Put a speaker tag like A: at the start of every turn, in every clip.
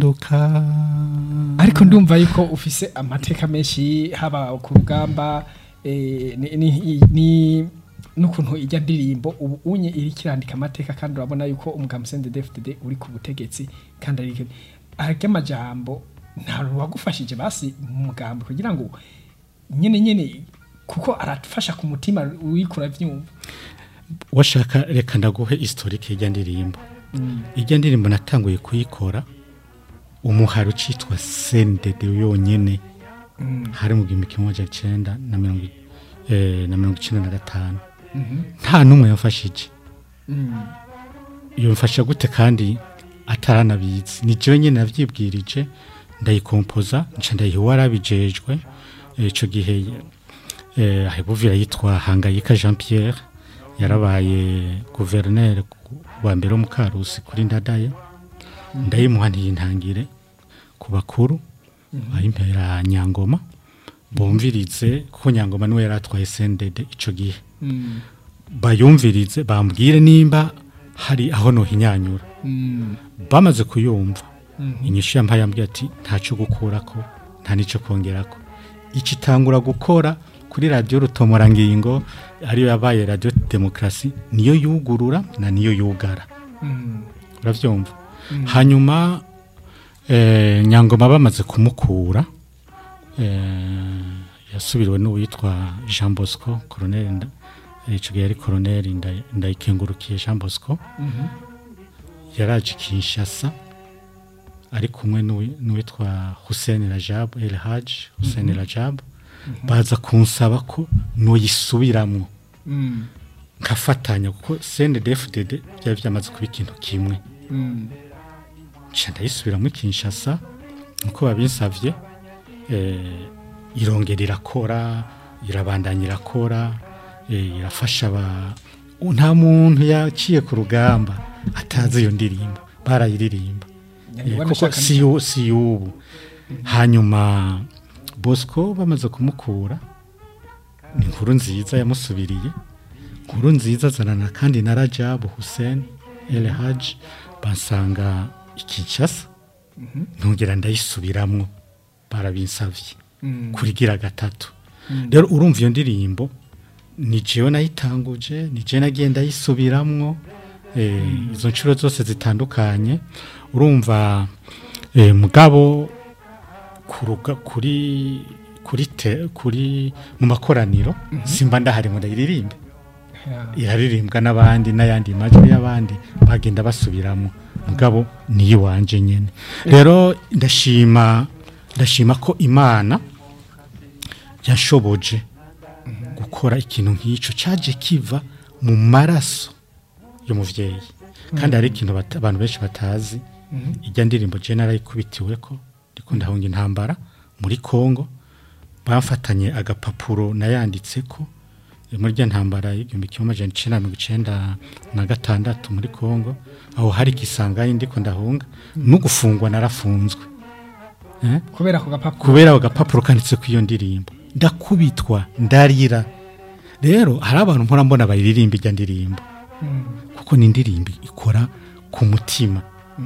A: duka
B: ariko ndumva yuko ufise amateka menshi haba ku rugamba eh, ni- ni- ni- n'ukuntu ijya ndirimbo ubu unye iri kirandika amateka kandi urabona yuko umugabo Sende DFDD uri ku butegetsi kandi ari arya amajambo nta wagufashije basi mu mugambo kugira ngo nyene nyene kuko arafasha ku mutima wikura vyumva
A: washaka reka ndaguhe historike y'ijya ndirimbo ijya ndirimbo natanguye kuyikora umuhari ucitwa sendede yonyene hari mu gihumbi kimwe amajana icenda na mirongo i- eh, na mirongo icenda na gatanu nta n'umwe yamfashije yamfasha gute kandi ataranabizi ni jewe nyene navyibwirije ndayikompoza nca ndayiha uwarabijejwe Eh, ico gihe eh, ahebuvira yitwa hangayika jean pierre yarabaye guverineri wa mbere wo mu karusi kuri ndadaye ndayimuha ntiyintangire ku bakuru ayimpera nyangoma bumvirize kuko nyangoma niwe yari atwaye sendede ico gihe bayumvirize bambwire nimba hari aho nohinyanyura bamaze kuyumva inyishu yampaye yambwiye ati ntacyo gukurako nta n'icyo kongerako iki itangura gukora kuri radiyo rutomorangingo ariyo yabaye radiyo demokarasi niyo yugurura na niyo yugara urabyumva hanyuma eh, nyangoma bamaze kumukura eh, yasubiriwe n'uwitwa jean bosco koroneri nda- eh, ico gihe yari koroneri Nda- ndayikengurukiye jean bosco yaraje kinshasa ari kumwe n'uwi- n'uwitwa hussein rajab el haj hussein rajab baza kunsaba ko noyisubiramwo nkafatanya kuko cndfdd byari byamaze kuba ikintu kimwe nca ndayisubiramo kinshasa nkuko babinsavye eh, irongera irakora irabandanya irakora eh, irafasha aba nta muntu yaciye ku rugamba atazi iyo ndirimbo barayiririmba Eh,
B: Nyangoma
A: kuko
B: nashaka
A: si yu- si y'ubu hanyuma bosco bamaze kumukura ni inkuru nziza yamusubiriye inkuru nziza azanana kandi na rajabu hussein el haj bansanga ikinshasa ntongera ndayisubiramwo barabinsavye kurigira gatatu rero urumva iyo ndirimbo ni jewe nayitanguje ni jewe nagiye ndayisubiramwo eh, izo nshuro zose zitandukanye urumva eh, mugabo kuruga kuri kuri te, kuri mu makoraniro simba ndahari ngo ndayiririmbe iraririmbwa n'abandi n'ayandi majwi y'abandi bagenda basubiramo mugabo niyo wanje nyene rero ndashima ndashima ko imana yashoboje gukora ikintu nk'icyo cyaje kiva mu maraso y'umuvyeyi kandi hari ikintu bata- abantu benshi batazi ijya ndirimbo je narayikubitiwe ko ndiko ndahunga intambara muri Kongo bafatanye agapapuro nayanditse ko eh, muri rya ntambara y'igihumbi kimwe amajana icenda na mirongo icenda na gatandatu muri Kongo aho hari igisangayi ndiko ndahunga no gufungwa narafunzwe eh?
B: kubera ako gapapuro
A: kubera agapapuro kanditse ku iyo ndirimbo ndakubitwa ndarira rero hari abantu mpora mbona bayiririmba ijya ndirimbo kuko ni indirimbo ikora ku mutima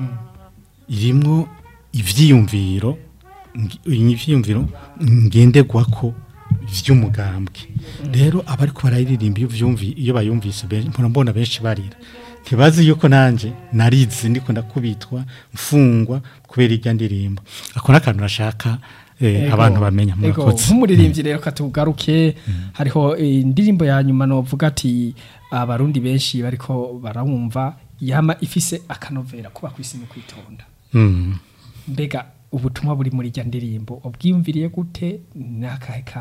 A: irimwo ivyiyumviro ngi- ivyiyumviro ngenderwako vy'umugambwe rero abariko barayiririmba iyo vyumvi iyo bayumvise ben- mpora mbona benshi barira ntibazi yuko nanje narize ndiko ndakubitwa mfungwa kubera ijya ndirimbo ako n'akantu nashaka eh,
B: Ego,
A: abantu bamenya
B: ego,
A: murakoze
B: nk'umuririmbyi rero katugaruke hariho eh, indirimbo ya nyuma novuga ati abarundi benshi bariko barawumva yama ifise akanovera kuba kwisi no kwitonda
A: Mm.
B: mbega ubutumwa buri muri rya ndirimbo ubwiyumviriye gute n'akahe